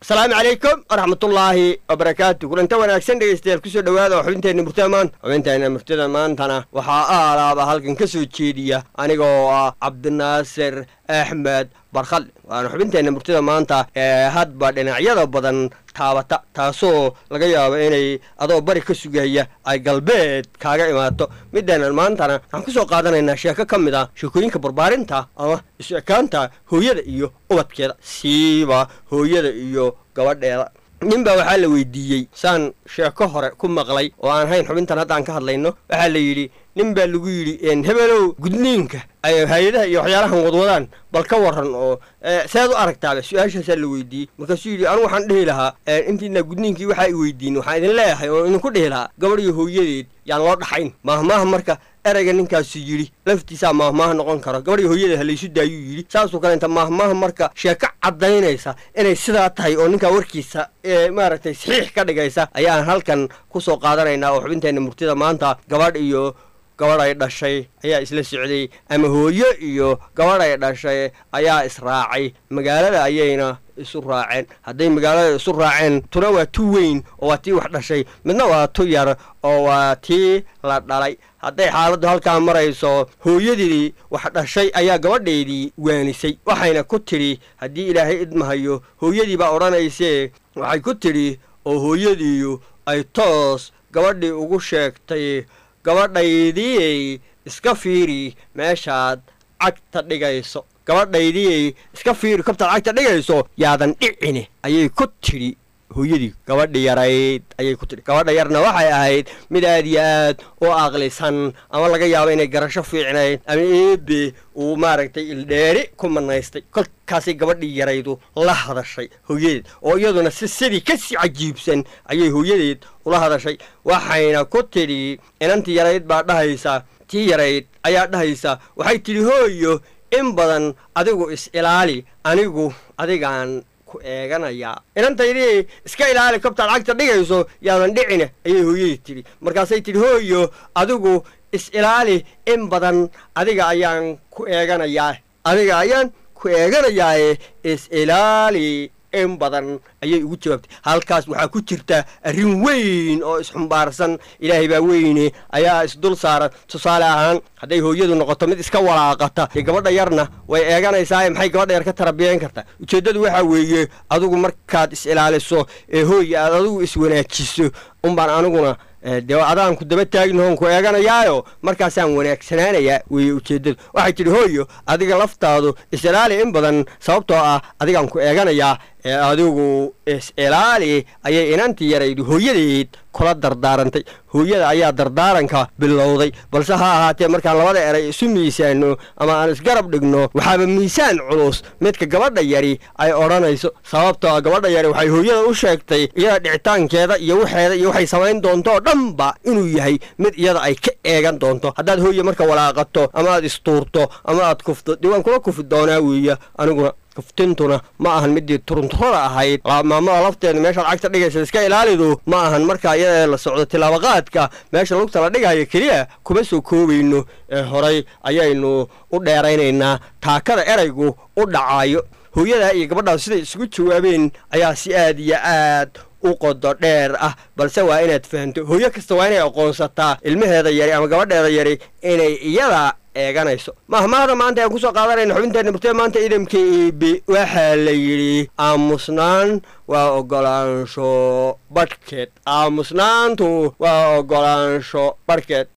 asalaamu calaykum waraxmatullaahi wabarakaatu kulanta wanaagsan dhegeystayaal kusoo dhowaada oo xubinteenna murtada maanta xubinteenna murtada maantana waxaa aalaaba halkan ka soo jeediya anigoo ah cabdinaasir axmed barkhadle waana xubinteenna murtada maanta ee hadba dhinacyada badan taabata taasoo laga yaabo inay adoo bari ka sugaya ay galbeed kaaga imaato midaanan maantana waxaan ku soo qaadanaynaa sheeko ka mid ah sheekooyinka barbaarinta ama isu ekaanta hooyada iyo ubadkeeda siiba hooyada iyo gabadheeda nin baa waxaa la weydiiyey saan sheeko hore ku maqlay oo aan hayn xubintan haddaan ka hadlayno waxaa la yidhi nin baa lagu yidhi hebelow gudniinka ay hay-adaha iyo waxyaalahan wadwadaan bal ka waran oo sead u aragtaaba su-aashaasaa la weydiiyey markaasuu yidhi anu waxaan dhihi lahaa intiina gudniinkii waxaa i weydiin waxaan idin leeyahay oo idinku dhihi lahaa gabadh iyo hooyadeed yaan loo dhaxayn maahmaaha marka ereyga ninkaasu yidhi laftiisaa maahmaaha noqon karo gabadh iyo hooyadeed halaysu daayuu yidhi saasoo kaleenta maahmaaha marka sheeko caddaynaysa inay sidaa tahay oo ninkaa warkiisa ee maaragtay saxiix ka dhigaysa ayaan halkan ku soo qaadanaynaa oo xubinteenna murtida maanta gabadh iyo gabadh ay dhashay ayaa isla socday ama hooyo iyo gabadh ay dhashay ayaa israacay magaalada ayayna isu raaceen hadday magaalada isu raaceen tuna waa tu weyn oo waa tii wax dhashay midna waa tu yar oo waa tii la dhalay hadday xaaladdu halkaa marayso hooyadii wax dhashay ayaa gabadheedii waanisay waxayna ku tidhi haddii ilaahay idmahayo hooyadii baa odhanaysee waxay ku tidhi oo hooyadiiyu ay toos gabadhii ugu sheegtay gabadhaydiyey iska fiiri meeshaad cagta dhigayso gabadhaydiyey iska fiiri kabtaad cagta dhigayso yaadan dhicine ayay ku tidhi hooyadii gabadhi yarayd ayay ku tidhi gabadha yarna waxay ahayd mid aad iyo aad u aqlisan ama laga yaabo inay garasho fiicnayd ama eebe uu maaragtay ildheeri ku manaystay kolkaasay gabadhii yaraydu la hadashay hooyadeed oo iyaduna si sidii kasii cajiibsan ayay hooyadeed ula hadashay waxayna ku tidhi inantii yarayd baa dhahaysa tii yarayd ayaa dhahaysa waxay tidhi hooyo in badan adigu is ilaali anigu adigaan ku eeganayaa inantaydii iska ilaali kabtaad cagta dhigayso yaadan dhicine ayay hooyadii tidhi markaasay tidhi hooyo adigu is ilaali in badan adiga ayaan ku eeganayaa adiga ayaan ku eeganayaaye is ilaali in badan ayay ugu jawaabtay halkaas waxaa ku jirta arrin weyn oo isxumbaarsan ilaahay baa weyne ayaa isdul saaran tusaale ahaan hadday hooyadu noqoto mid iska walaaqata dee gabadha yarna way eeganaysaa maxay gabadha yar ka tarabiyeyn kartaa ujeeddadu waxaa weeye adigu markaad is ilaaliso ee hooya aad adigu iswanaajiso unbaan aniguna dee adaanku daba taagnahoon ku eeganayaayo markaasaan wanaagsanaanayaa weeye ujeeddadu waxay tidhi hooyo adiga laftaadu is-ilaali in badan sababtoo ah adigaan ku eeganayaa ee adigu is-ilaali ayay inantii yaraydu hooyadeed kula dardaarantay hooyada ayaa dardaaranka bilowday balse ha ahaatee markaan labada eray isu miisaano ama aan isgarab dhigno waxaaba miisaan culus midka gabadha yari ay odhanayso sababtoo a gabadha yari waxay hooyada u sheegtay iyada dhicitaankeeda iyo waxeeda iyo waxay samayn doonto oo dhanba inuu yahay mid iyada ay ka eegan doonto haddaad hooye marka walaaqato ama aad istuurto ama aad kufto dee waan kula kufi doonaa weeya aniguna kuftintuna ma ahan midii turunturada ahayd maamada lafteedu meeshaad cagta dhigaysa iska ilaalidu ma ahan marka iyada la socdo tilaabaqaadka meesha lugta la dhigayo keliya kuma soo koobayno ee horay ayaynu u dheeraynaynaa taakada eraygu u dhacaayo hooyadaa iyo gabadhaas siday isugu jawaabeen ayaa si aad iyo aad u qodo dheer ah balse waa inaad fahamto hooyo kasta waa inay aqoonsataa ilmaheeda yari ama gabadheeda yari inay iyada eeganayso mahmaahda maanta aan kusoo qaadanayna xubinteenna murtida maanta idamka iibi waxaa la yidhi aamusnaan waa ogolaansho badhkeed aamusnaantu waa ogolaansho badhkeed